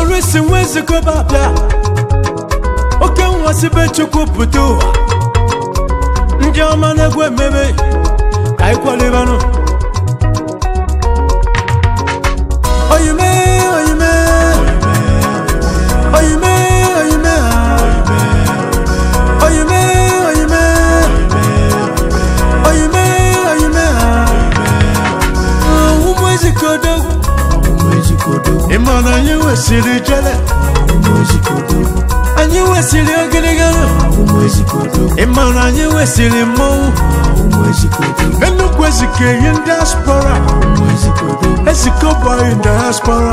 Maurice Nwezikoba bịa oke nwasibe chukwu pụta ụwa ndị ọma na-egwu ememe ka anyị kwalibanụ oyime oyime oyime oyime ha oyime oyime oyime oyime ha ụmụ ezikodo ịma na anyị wesịrị jele anyị wesịrị ogirigara ịma na anyị wesịrị mmọnwụ enugwu ezike yi ndị aspara ezikobaghị diaspora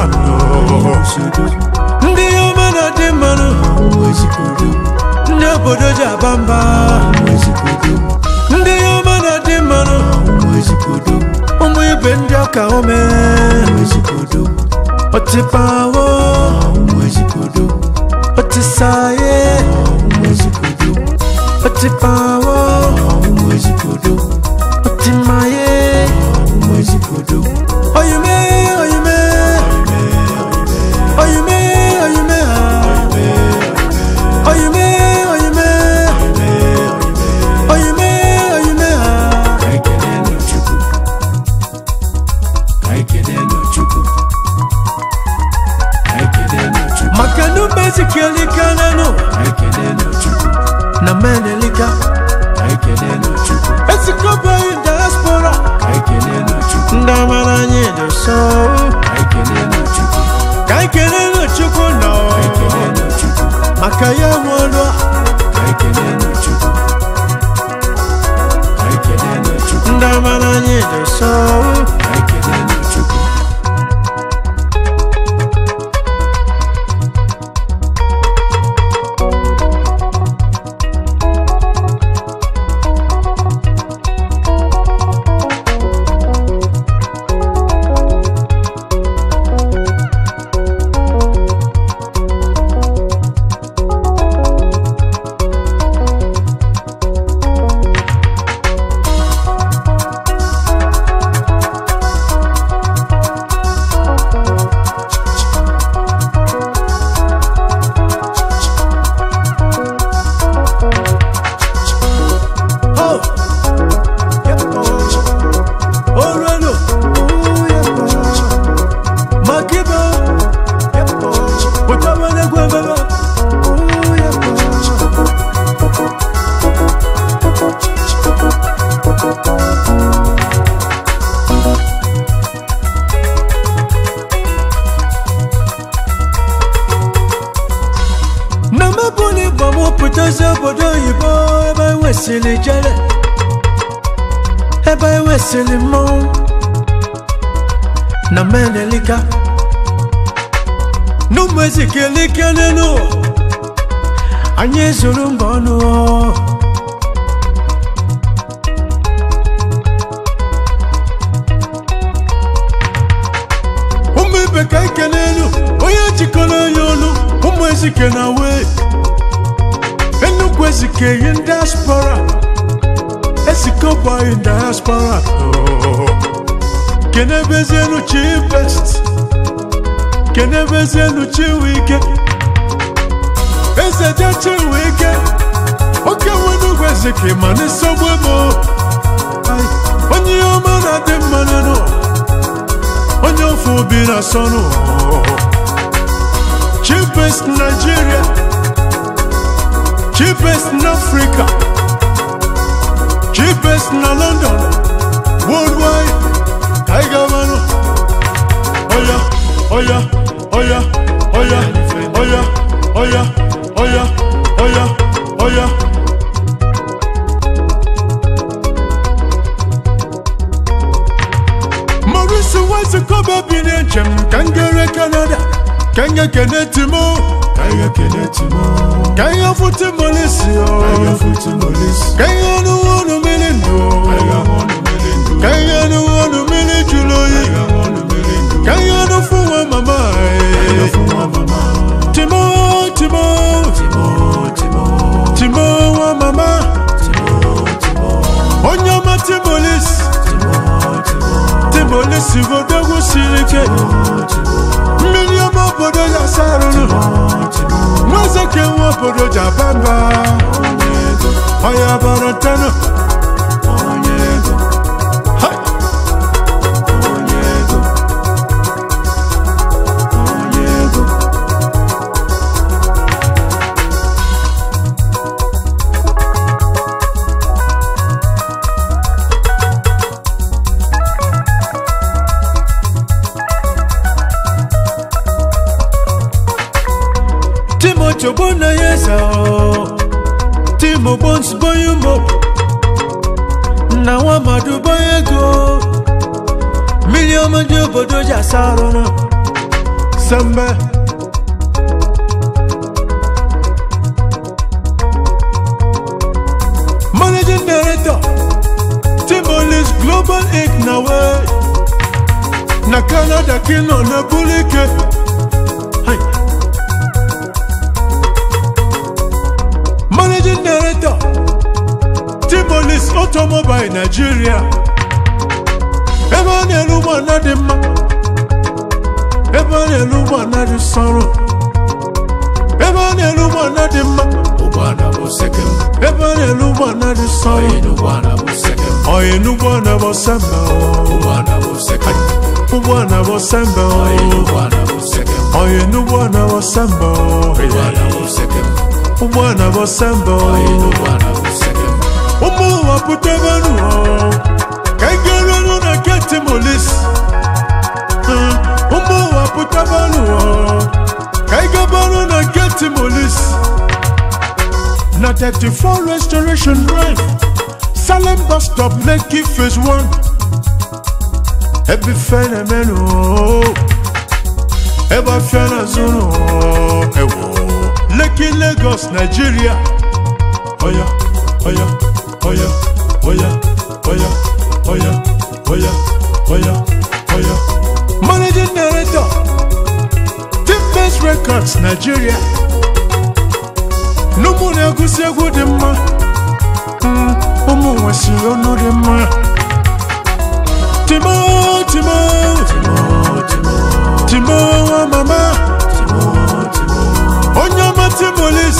ndị ọma na dị mmanụ ndị obodo ji aba mba ndị ọma na dị mmanụ ụmụ ibe ndị ọka ome otipawo otisaye otipawo otimaye oyime oyime oyime oyime ha oyime oyime oyime oyime ha maka na umezikielikananụ na menelika ezikobaghị diaspora ndị amara anyị dị so ka anyị kelele chukwu nọ maka ya nwụrụ ndị amara anyị dị so Oh, yeah, oh, oh, Reno, oh, yeah, oh, Makiba, yeah, oh, Utawana Gwababa, oh, yeah, oh. Na mabuni bomo putazi obodo oyibo ebe ewesili jere ebe ewesili mmọnwụ na menelika n'ụmụ ezikilike n'elu anyị ezuru mba ọnụ ụmụ ibe ka ike n'elu onye jikọrọ onye ọnụ ụmụ ezike na wee Enugwu ezike yi diaspora ezikobaghị diaspora kenebezienu chi best kenebezienu chi wike eze je chi wike oke wenugwu ezike ma n'isogbu emo Ai, onye ọma na-adị mma n'ụlọ onye ofe obi na-asọnụ chi best Nigeria cheapest in Africa, cheapest in London, worldwide. Tiger man, oh yeah, oh yeah, oh yeah, oh yeah, oh yeah, oh yeah, oh yeah, oh yeah, oh yeah. Maurice Wise Kobe bi n'enchem ka m gere Canada, ka m ga-ekene Timo, ka ihe fụtụ molisi ka ihe ọnụ ọnụ mmiri ndụ ka ihe ọnụ ọnụ mmiri jụrụ oyi ka ihe ọnụ fụ nwa mama anyị. timo timo timo nwa mama onye ọma timolis timolis odogwu siri ike mmiri ọma obodo ya sarụ obodo ji aba mba ọya bara ntana Hai! timothy ogbonnayeza tim ogbons boyumo na nwa mmadụ boye ego mmiri ọma ndị obodo ji asa arụ na sembe managing director timolis global inc na we na canada kino na bulike Hai. managing director timolis automobile nigeria ebe a na-elu ụgbọala dị mma ebe a na-elu ụgbọala dị sọrọ ebe a na-elu ụgbọala dị mma ụgbọala bụ sekem ebe a na-elu ụgbọala dị sọrọ onye n'ụgbọala bụ sekem oyi n'ụgbọala bụ sembe ụgbọala bụ sekem ụgbọala bụ sembe onye n'ụgbọala bụ sekem oyi n'ụgbọala bụ sembe ụgbọala bụ sekem ụgbọala bụ sembe onye n'ụgbọala bụ sekem ụmụ ụwa pụtabanụ ka ị ga-eruru na nke timolis ụmụ ụwa pụtabanụ ka ị gabanụ na nke timolis na 34 restoration drive salem bus stop lekki phase 1 ebe ife na-emenụ ebe afịa na-azụnụ ewo lekki lagos nigeria oya oya oya oya oya oya oya oya oya managing director team base records nigeria n'ụmụ na-egwusi egwu dị mma Mm, ụmụ nwesịrị ọnụ dị mma timo timo timo nwa mama onye ọma timolis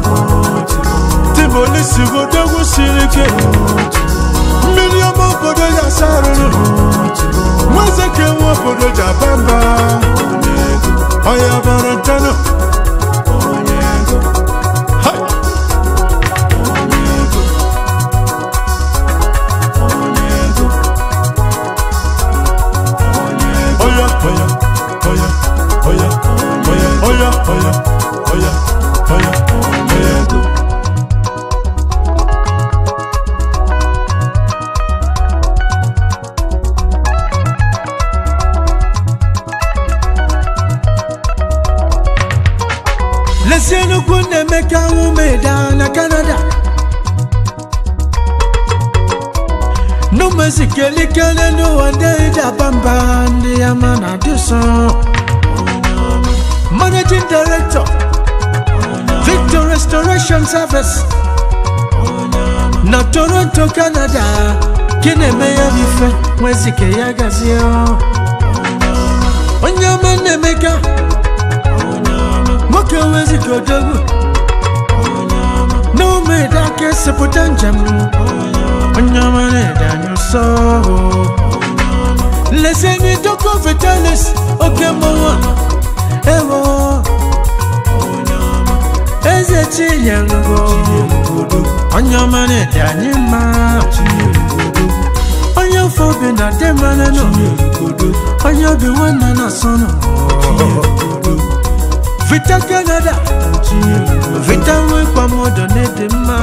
timolis bụ odogwu siri ike mmiri ọma obodo ya asa arụrụ nweze ka enwe obodo ji aba mba ọya bara ntana Hai! Oya, oya, oya, oya, oya, oya, oya, oya, oya, oya. lesie nnukwu na-emeka nwumeda na kanada n'ụmụezikelikele n'ụwa ndị daba mba ndị ama na dịsọ managing director victor restoration service na toronto canada gị na-eme ya bụ ife nwezike ya gazie onye ọma na-emeka nwoke wezika odogwu n'ụmụede aka esepụta njem onye ọma na-ede anya ụsọ leseni doko vitalis oke mmọnwụ ewo eze chinyelugo onye ọma na-ede anyị mma onye ofe obi na demanenụ onye obi nwanne na asọnụ vita canada vita nwekwa modo na-ede mma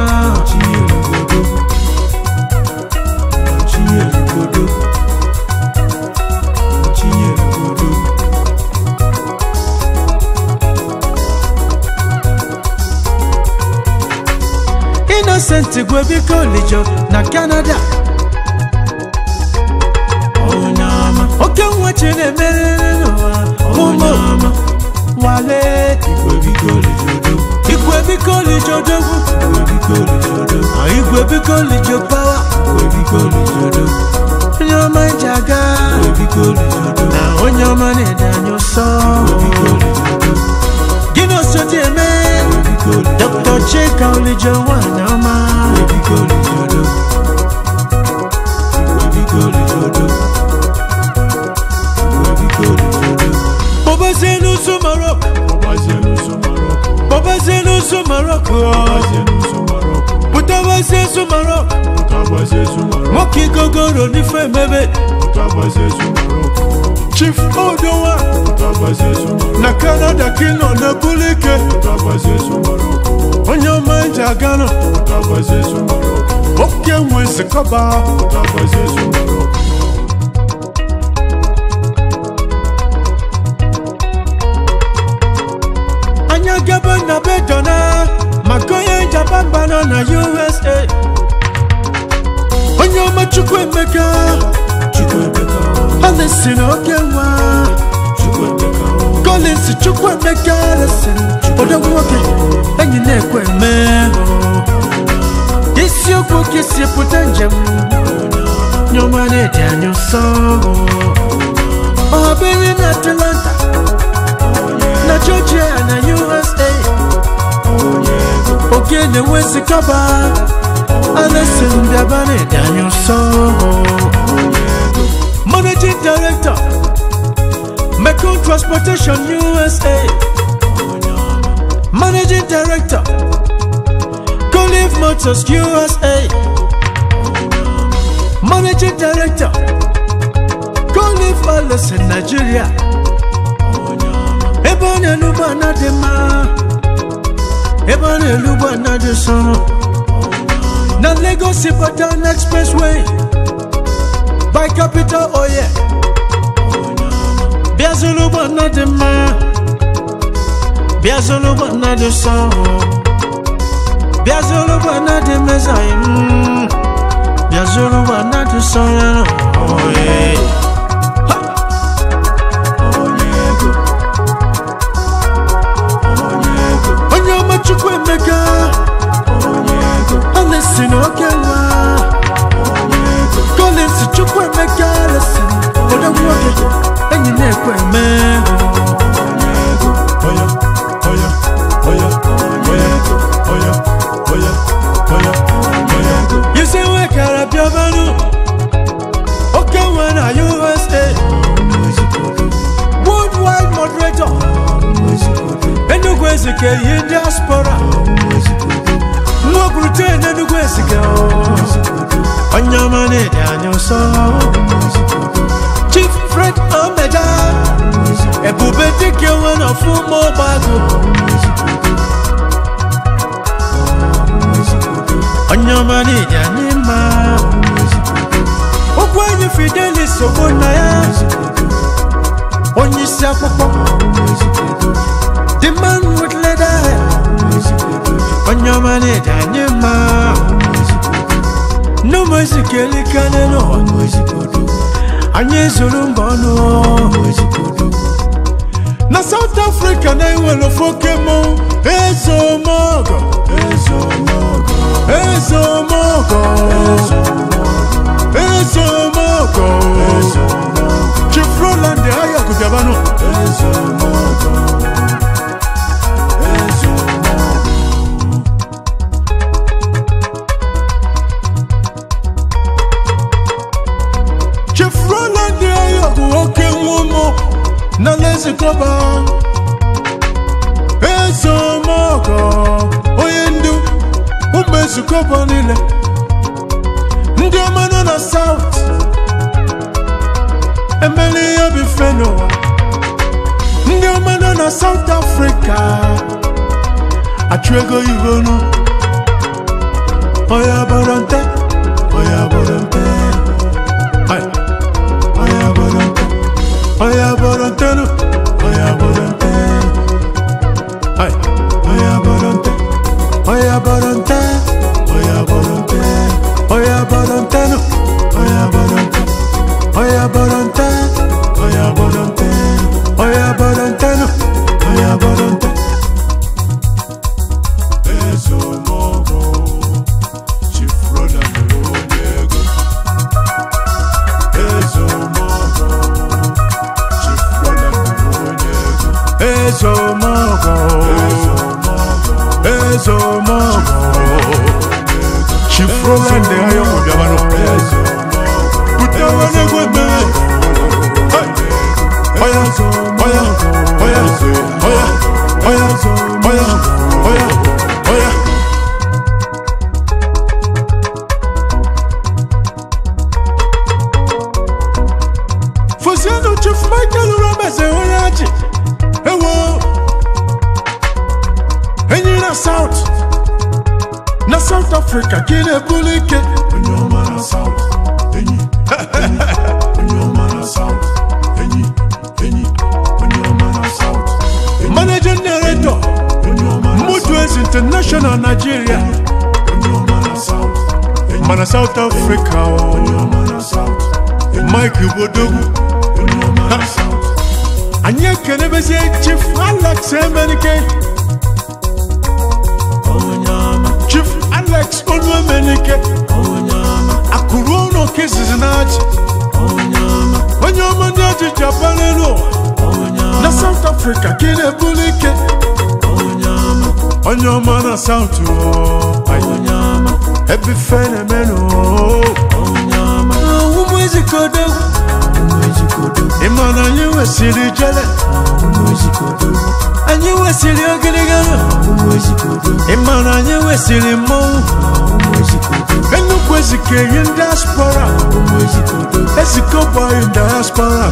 innocent gwebiko lijo na canada oke nwa chi na-emerere n'ụwa ụmụ wale igwe biko lijo dogwu igwe biko lijo pawa onye ọma ji aga na onye ọma na-ede anya ụsọ gịnị osodi eme dọkta chika olije nwanyị ọma Webigo lijodo. Webigo lijodo. Webigo lijodo. bọbazie n'ụzọ marok Ọbazie n'ụzọ Maroko. bọbazie n'ụzọ marok Ọbazie n'ụzọ Maroko. pụtabazie n'ụzọ marok Ọbazie n'ụzọ Maroko. nwoke gogoro n'ife emebe Ọbazie n'ụzọ Maroko. chief odowa Ọbazie n'ụzọ Maroko. na kanada kino na bulike Ọbazie n'ụzọ Maroko. onye ọma eji aga nọ Ọbazie n'ụzọ Maroko. oke nwe nzikọba Ọbazie n'ụzọ Maroko. anya gaba na bedona maka onye japan bana na usa onye ọma chukwu emeka Chukwuemeka o. alesi na oke nwa Chukwuemeka o. collins chukwu emeka alesi odogwu nwoke enyi na-ekwe eme isiokwu ka isi pụta njem nyọma na-edi anya nsọ ọhabere na atlanta na georgia na usa oke na-enwezi kaba alesi ndaba na-edi anya nsọ managing director Mekong Transportation USA Managing Director Collive Motors USA Managing Director Collive Oilers in Nigeria Ebe ọ na-elu ụgbọ ana dị mma Ebe ọ na-elu ụgbọ ana dị nsọ Na Lagos Ibadan Expressway By Capital Oil Bịa zụrụ ụgbọ ana dị mma Bịa zụrụ ụgbọ ana dị nsọ Bịa zụrụ ụgbọ ana dị mezaghị m Bịa zụrụ ụgbọ ana dị nsọ ya oye Onye ego. Onye ego. Onye ọma Chukwu Emeka Onye ego. Alesi na oke nwa Onye ego. Collins Chukwu Emeka Alesi Odogwu nwoke enyi na-ekwe eme Onye ego. Oya. Oya. Oya. Onye ego. Oya. Oya. Oya. Onye ego. Isi nwekara bịabanụ Oke nwa na USA Worldwide moderator Enugu Ezike yi diaspora Nwa Britain Enugu Ezike Onye ọma na-ede anya nsọ Chief Fred Omeja Ebube dike nwe na ọfụma ọgbagụ Onye ọma na-ede anya mma Ụkwụ enyi Fidelis Ogbonna ya Onye isi akwụkwọ The man with leather hair Onye ọma na-ede anya mma N'ụmụ ezikeli kane n'ụwa Anyị ezuru mba ọnụ Na South Africa na-enwere ofe oke mmọnwụ Ezomogo Ezomogo. Ezomogo Ezomogo Chief Roland Ayaku Biabano Ezomogo. Ezomogo. Chief Roland Ayaku oke nwomo na lezikoba Ezomogo onye ndu ụmụ ezikoba niile ndị ọma nọ na South emeli ihe bife n'ụwa ndị ọma nọ na South Africa achụ ego igonu oya bọrọ nte oya bọrọ nte Ay. oya bọrọ nte oya bọrọ ntenu oya bọrọ nte Ay. oya bọrọ nte oya bọrọ nte oya bọrọ nte oya bọrọ ntenu oya bọrọ nte oya bọrọ nte oya bọrọ nte oya bọrọ ntenu oya bọrọ nte Ezomogo. Chief Roland onye ego. Ezomogo. Chief Roland onye ego. ezomogo Ezomogo. ezomogo chifroland ayọkọ bịabanụ butewe n'egwu emere oya oya oya oya oya oya oya oya Fosiano Chief Michael Roberts onye achị ewo enyi na South na South Africa ka ị na-ebuli ike onye ọma na South enyi enyi onye ọma na South enyi enyi onye ọma na South enyi Managing Director onye ọma na Mudwes International Nigeria onye ọma na South enyi mana South Africa onye o ọma na South enyi Mike Bodogwu onye ọma na South anyị ekenebezie Chief Alex Emenike onye ọma Chief Alex Onuemenike onye ọma akụrụ ụlọ ka izizi na-achị onye ọma onye ọma ndị ọchị Japan elu ụwa onye ọma na South Africa ka ị na-ebuli ike onye ọma onye ọma na South o onye ọma ebe fe na-emenụ onye ọma ụmụ ezikodo ụmụ ejikodo ịma na anyị wesịrị jele ụmụ ejikodo anyị wesịrị ogirigara ụmụ ejikodo ịma na anyị wesịrị mmọnwụ ụmụ ejikodo Enugwu ezike yi diaspora ụmụ ejikodo ezikọbọghị diaspora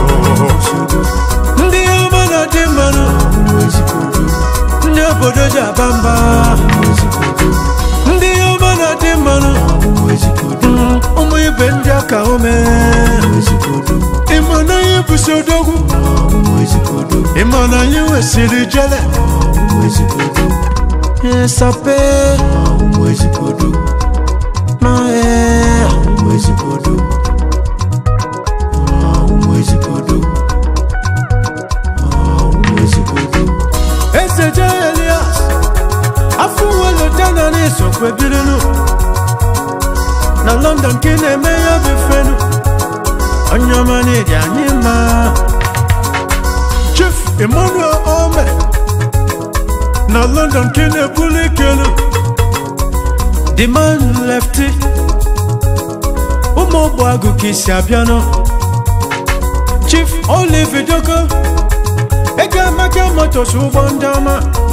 ndị ọma na dị mmanụ ụmụ ejikodo ndị obodo ji aba mba ụmụ ejikodo ndị ọma na dị mmanụ ụmụ ejikodo ụmụ ibe ndị aka ume ụmụ ejikodo ịma na anyị bụsi odogwu ụmụ ejikodo ịma na anyị wesịrị jele ụmụ ejikodo sape ụmụ ejikodo na ee ụmụ ejikodo ụmụ ejikodo ụmụ ejikodo eze je elias afọ welotana na-esokwe birinu na london ka ị na-eme ya bụ fenu onye ọma na-eji anyị mma chief emmanuel ome na london ka ị na-ebuli ikelu the man lefty ụmụ ogbu agụ ka isi abịanụ chief olive doko ego emeka motos ụgbọ ndị ọma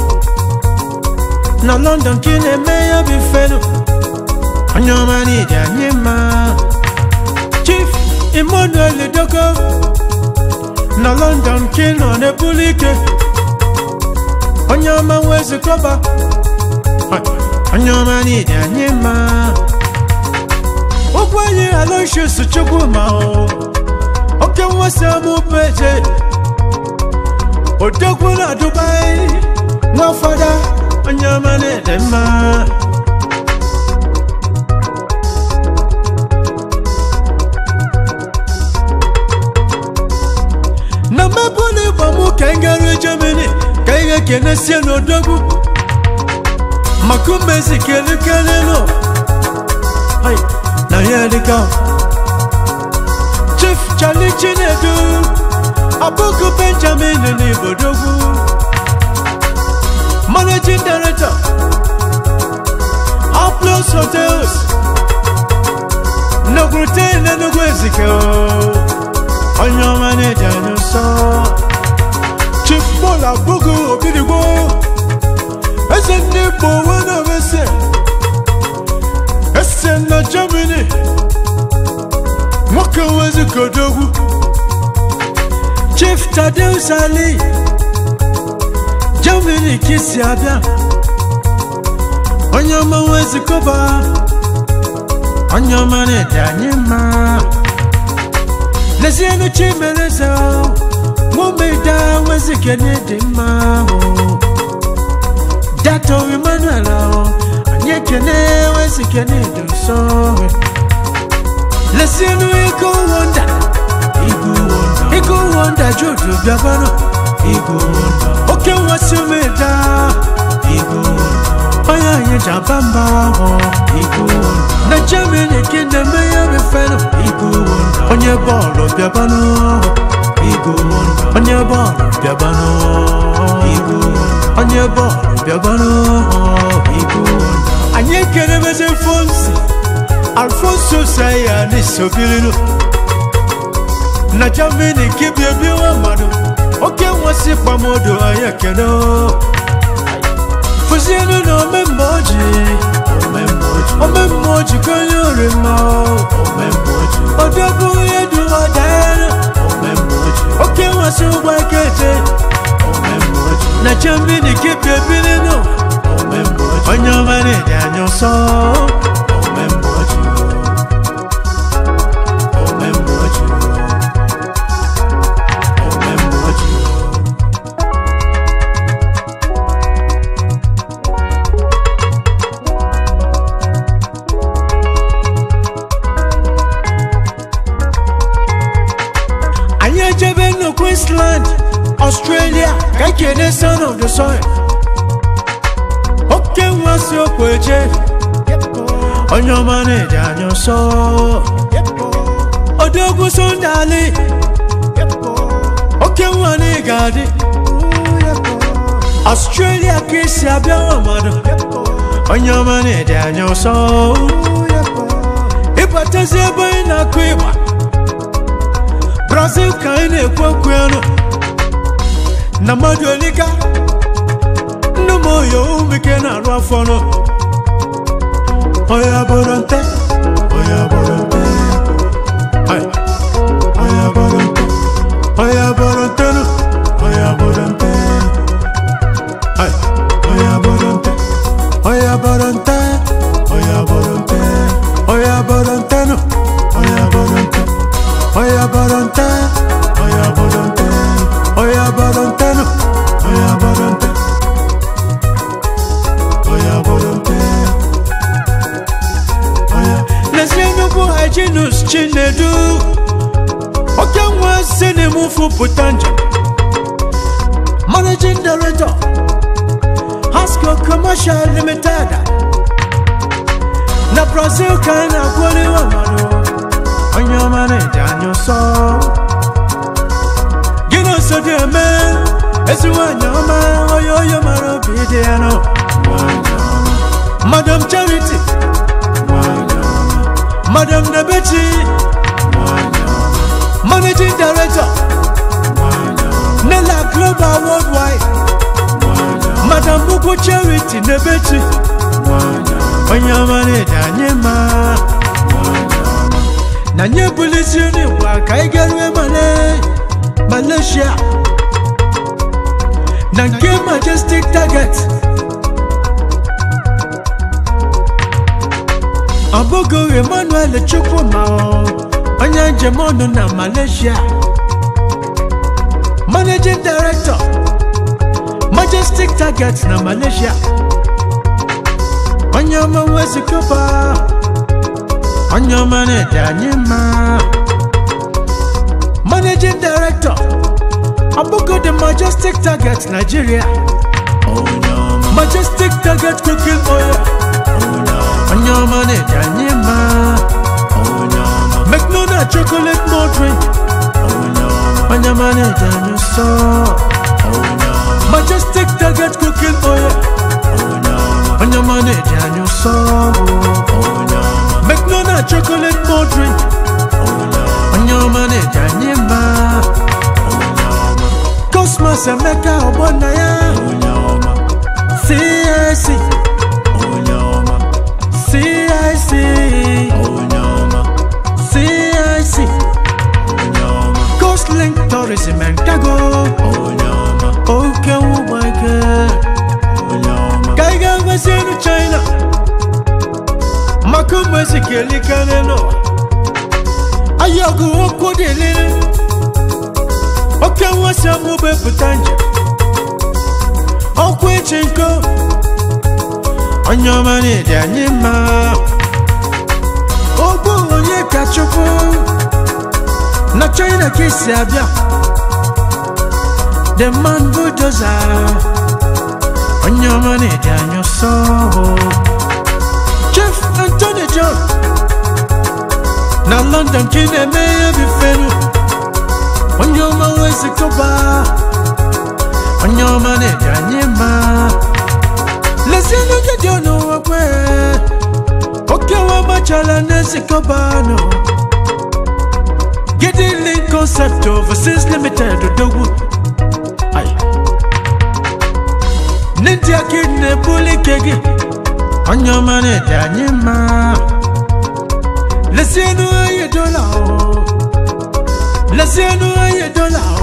na london ka ị na-eme ya bụ fenu onye ọma n'iji anyị mma chief emmanuel doko na london ka ị nọ na-ebuli ike onye ọma nwezikọba onye ọma n'iji anyị mma ụgwọ anyị aloysius chukwuma o oke nwasa mụbụ eje odogwu na dubai nwa fada onye ọma na-ede mma na mmebụla ịgba mụ ka anyị garuo germany ka anyị ga-ekenesie n'odogwu maka umezi kelekelelu Hai, na ya dịka chief charlie chinedu abụghị benjamin n'ibodogwu managing director Aplos hotels nọkwurute n'enugwu ezike onye ọma na-eji anya nsọ chief paul abụghị obidigbo eze ndị igbo wenabese ese na germany nwoke wezikodogwu chief tadeus ali germany ka isi abịa onye ọma wezikoba onye ọma na-ede anyị mma lezienụ chimereze nwomeda wezikene dị mma o dato emmanuel o anyị ekene wezikene dị nsọ lezienụ ego wonda Igu wonder, ego wonda judu bịakwanụ Igu wonder, oke nwasị omeda Igu wonder, onye anyị ji aba mba ahụ Igu wonder, na germany ka ị na-eme ya mefenụ Igu wonder, onye bọọlụ bịabanụ Igu wonder, onye bọọlụ bịabanụ Igu wonder, onye bọọlụ bịabanụ igbo anyị ekerebezi fonsi alfonso saya n'isobilinu na germany kibia bi nwa mmadụ oke nwasị kpamodo anyị ekene fụzienu na omemma oji omemma oji konye orima odogwu ihe du ọdaenu oke nwasị ụgbọ ekeje na germany kibia bilinu onye ọma na-eji anya ọsọ anyị ejebe na queensland australia ka ekene son of the soil oke nwa si okwu eje onye ọma na-eji anya ọsọ odogwu sondali oke nwa na ị ga-adị australia ka esi abịa nwa mmadụ onye ọma na-eji anya ọsọ ịbatazi ebe anyị na-akụ ịgba brazil ka anyị na-ekwu okwu ya nọ na mmadụ olika nne m oyo umike na-arụ afọ nọ oya bụrụ nte oya bụrụ nte Ai. oya bụrụ nte oya bụrụ nte nụ oya bụrụ nte Ai. oya bụrụ nte oya bụrụ nte oya bụrụ nte oya bụrụ nte nụ oya bụrụ nte oya bụrụ nte oya bụrụ nte oya bụrụ nte nụ oya bụrụ nte oya bụrụ nte oya n'ezie nnukwu hyginus chinedu oke nwa si n'emufu pụta njem managing director hasco commercial limited na brazil ka a na-akwụliwa mmadụ onye ọma na-eji anya ọsọ gịnị osodi eme ezi nwanyị ọma onye onye mara obi dị ya nọ madam charity madam nebechi managing director nela global worldwide madam buku charity nebechi onye ọma na-eji anyị ma na nye bulisi n'igwe ka anyị garue male malaysia na nke majestic target ọbụgo emmanuel chukwuma onye njem ọnụ na malaysia managing director majestic target na malaysia onye ọma nwezikoba onye ọma na-ede anyị mma managing director ọbụgo the majestic target nigeria majestic target cooking oil onye ọma na-ede anyị mma mcdonald chocolate malt drink onye ọma na-ede anyị nsọ majestic target cooking oil onye ọma na-ede anyị nsọ mcdonald chocolate malt drink onye ọma na-ede anyị mma cosmos emeka ọgbọ nna ya CIC CIC CIC Coastlink Tourism and Cargo Oke ụgbọike Ka ị ga-agbasienu China maka ụmụ ezikelikarị n'ụwa ayọgụ okwu dịlịrị oke nwasị amụba pụta njem ọkwa echi nko onye ọma na-ede anyị mma ogbu onye ka chukwu na china ka esi abịa the man bulldozer onye ọma na-ede anyị ọsọ chief anthony john na london ka ị na-eme ihe bifenu onye ọma wezikọba onye ọma na-ede anyị mma Sikobano. Getting link concept overseas limited Odogu. Aye. Ninja kidney bully kegi. On your money, Danyama. Let's see no aye dollar. Let's see no aye dollar.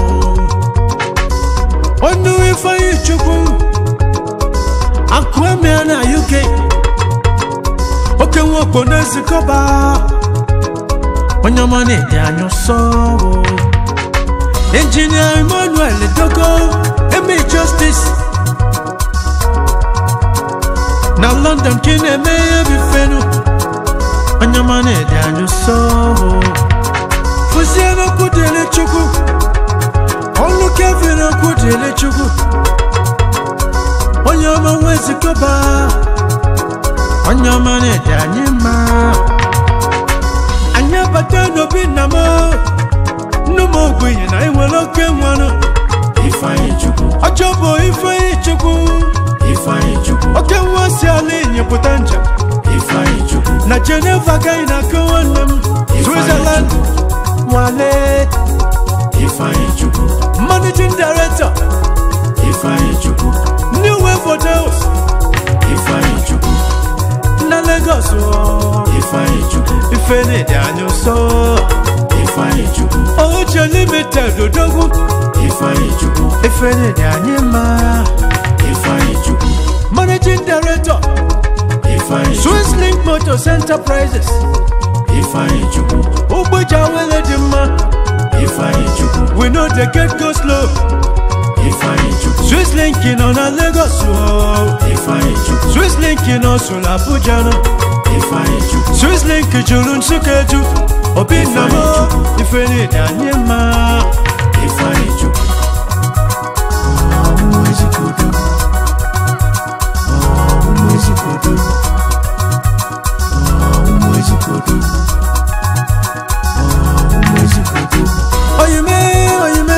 On the way for you, Chuku. Aquamian, UK. oke nwa okpo na-ezikọba onye ọma na-ede anya ọsọ injinia emmanuel dogo eme justice na london ka ị na-eme ihe bifenu onye ọma na-ede anya ọsọ fụzie n'okwu dịrị chukwu ọlụ kevin okwu dịrị chukwu onye ọma nwa ezikọba onye ọma na-ede anyị mma anyị abata n'obi nna m nnu m ogbenye na enwere oke nwanụ Ifeanyi Chukwu, ọjọ bụ ifeanyi chukwu Ifeanyi Chukwu, oke nwa si ala enyi pụta njem Ifeanyi Chukwu, na geneva gaghị na aka nwanne m switzerland nwale Ifeanyi Chukwu, managing director Ifeanyi Chukwu, new wave hotels Ifeanyi Chukwu, na lagos o. Ifeanyi Chukwu, ife na-ede anya ụsọ Ifeanyi Chukwu, oche limited odogwu Ifeanyi Chukwu, ife na-ede anyị mma Ifeanyi Chukwu, managing director Ifeanyi Chukwu, swiss link motors enterprises Ifeanyi Chukwu, ụgbọja wele dị mma Ifeanyi Chukwu, we no dey get go slow Ifeanyi Chukwu, swiss link nọ na lagos o Ifeanyi Chukwu, swiss link nọ so na abuja nọ Ifeanyi Chukwu, swiss link juru nsụka eju obi nna m ife na-ede anyị mma Ifeanyi Chukwu. Ọmụ ezikodo, ọmụ ezikodo, ọmụ ezikodo, ọmụ ezikodo. oyime oyime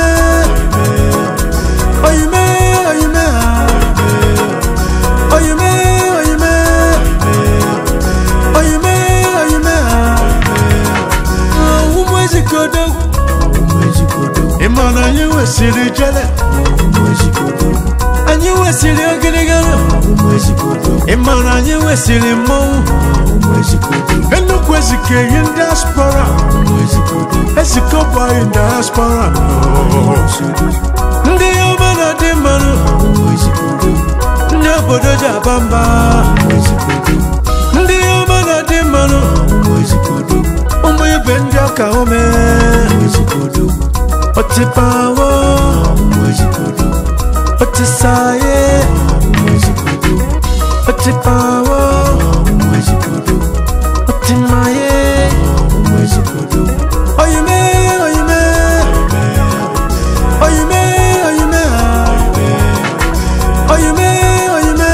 oyime oyime ah. oyime oyime oyime oyime ah. ụmụ ezikodo Ọmụ ezikodo, ịma na anyị wesịrị jele ọmụ ezikodo, anyị wesịrị ogirigara ọmụ ezikodo, ịma na anyị wesịrị mmọnwụ ọmụ ezikodo, nnukwu ezike yi ndị aspara ọmụ ezikodo, ezikọbaghị ndị aspara ọmụ ezikodo, ndị ọma na dị mmanụ ọmụ ezikodo, ndị obodo ji aba mba ọmụ ezikodo, ndị ọma na dị mmanụ ọmụ ezikodo, ụmụ ibe ndị ọka ome ọmụ ezikodo, otipawo ọmụ ezikodo, otisaye ọmụ ezikodo, otipawo ọmụ ezikodo, otimaye ọmụ ezikodo. oyime oyime oyime oyime ah. oyime oyime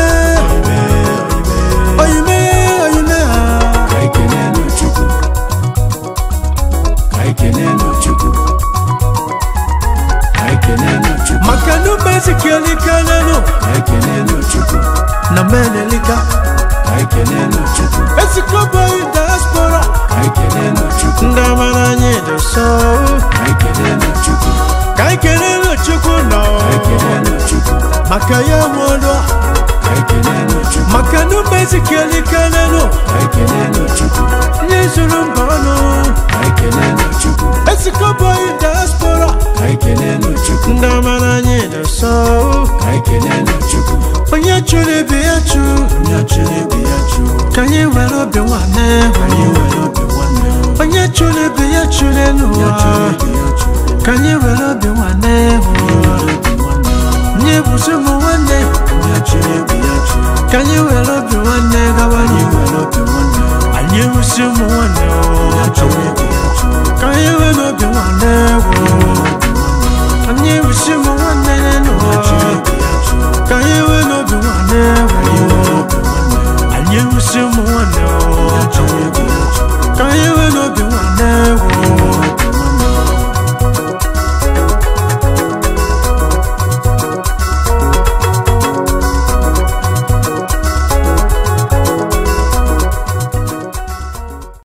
oyime oyime ah. Ka ekele nụ Chukwu. Ka ekele nụ Chukwu. Ka ekele nụ Chukwu. maka nume ezikelikanenu Ka ekele nụ Chukwu. na menelika Ka ekele nụ Chukwu. ezikọbaghị diaspora Ka ekele nụ Chukwu. ndị amara anyị dị nsọ Ka ekele nụ Chukwu. ka anyị kelere chukwu nọ Ka ekele nụ Chukwu. maka ya nwụrụ Ka ekele nụ Chukwu. maka nume ezikelikanenu Ka ekele nụ Chukwu. nye zuru mba ọnụ Ka ekele nụ Chukwu. ezikọbaghị diaspora Ka ekele nụ Chukwu. ndị amara anyị dị nsọ Ka ekele nụ Chukwu. onye chụrụ ibe ya chụ Onye chụrụ ibe ya chụọ. ka anyị were obi nwanne Anyị nwere obi nwanne. onye chụrụ ibe ya chụrụ Onye n'ụwa chụrụ ibe ya chụọ. ka anyị were obi nwanne nye bụsị ụmụ nwanne Onye chụrụ ibe ya chụọ. ka anyị were obi nwanne gawa Anyị anyị nwere obi nwanne. anyị bụsị ụmụ